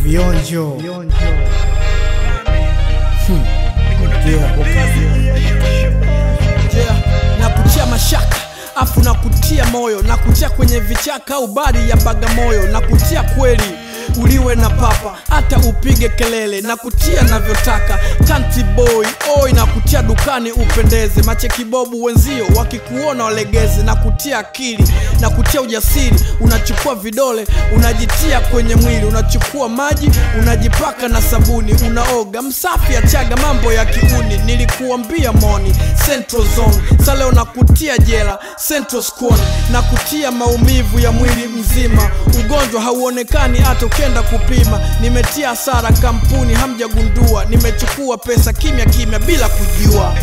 vionjo yeah. na kutia mashaka afu na kutia moyo na kutia kwenye vichaka au bari ya bagamoyo na kutia kweli uliwe na papa hata upige kelele na kutia navyotaka kanti boy oi na kutia dukani upendeze machekibobu wenzio wakikuona walegeze na kutia akili na kutia ujasiri unachukua vidole unajitia kwenye mwili unachukua maji unajipaka na sabuni unaoga msafi achaga mambo ya kiuni nilikuambia moni central zone saleo na kutia jela central squad na kutia maumivu ya mwili mzima ugonjwa hauonekani hata ukenda kupima nimetia hasara kampuni hamjagundua nimechukua pesa kimya kimya bila kujua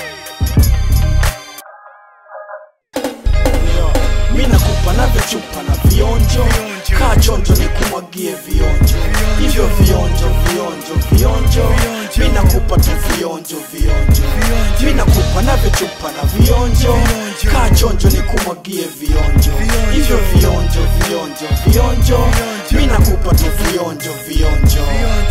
mi nakupa navyochupa na vionjo kaa chonjo ni kumwagie vionjo hivyo vionjo vionjo vionjo mi nakupa tu vionjo vionjo mi nakupa navyochupa na vionjo kaa chonjo ni kumwagie vionjo hivyo vionjo vionjo vionjo mi nakupa tu vionjo vionjo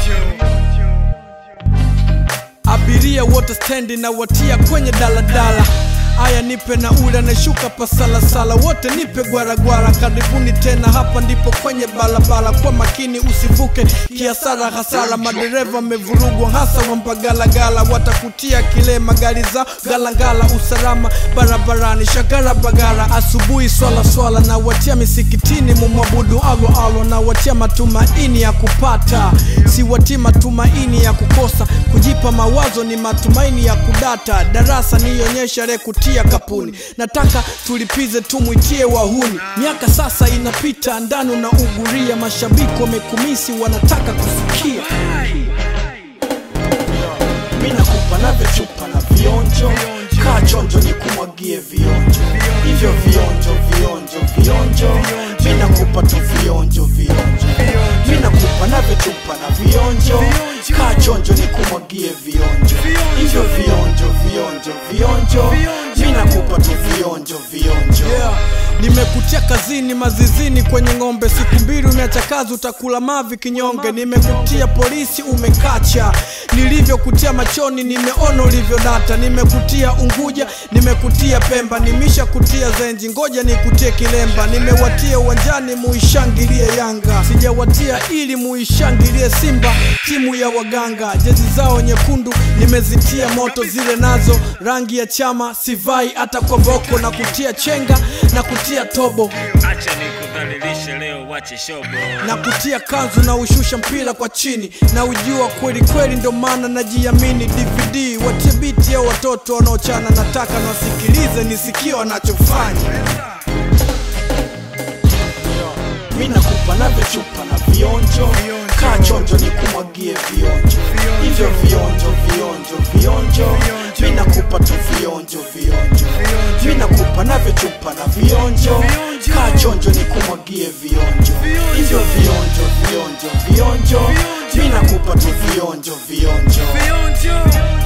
abiria wote stendi na watia kwenye daladala aya nipe na ule anashuka pasalasala wote nipe gwaragwara karibuni tena hapa ndipo kwenye balabala kwa makini usivuke kiasara hasara madereva wamevurugwa hasa wampagalagala watakutia kile magari zao galangala usalama barabarani shagara bagara asubuhi swala swala na watia misikitini mumwabudu alo alo na watia matumaini ya kupata siwatii matumaini ya kukosa kujipa mawazo ni matumaini ya kudata darasa nionyesha rekutia kapuni nataka tulipize tumwitie wahuni miaka sasa inapita ndani na uguria mashabiki wamekumisi wanataka kusikia mi nakupa navyochupa na vionjo kaa chonjo ni kumwagie vionjo hivyo vionjo vionjo vionjo mi nakupa tu vionjo vionjo mi nakupa navyochupa na vionjo kaa chonjo ni kumwagie vionjo hivyo vionjo vionjo vionjo mi nakupa tu vionjo vionjo yeah. nimekutia kazini mazizini kwenye ng'ombe siku mbili umeacha kazi utakula mavi kinyonge nimekutia polisi umekacha nilivyokutia machoni nimeona ulivyodata nimekutia unguja nimekutia pemba nimisha kutia zenji ngoja nikutie kilemba nimewatia uwanjani muishangilie yanga sijawatia ili muishangilie simba timu ya waganga jezi zao nyekundu nimezitia moto zile nazo rangi ya chama sivai hata kwa voko na kutia chenga na kutia tobo acha nikudhalilishe leo wache shobo na kutia kanzu na ushusha mpira kwa chini na ujua kweli kweli ndo maana najiamini dvd watie biti ya watoto wanaochana nataka nawasikilize nisikie wanachofanya mi nakupa navyochupa na vionjo kaa chonjo ni kumwagie vionjo hivyo vionjo vionjo vionjo mi nakupa tu vionjo vionjo mi nakupa navyochupa na vionjo kaa chonjo ni kumwagie vionjo hivyo vionjo vionjo vionjo mi nakupa tu vionjo vionjo vionjo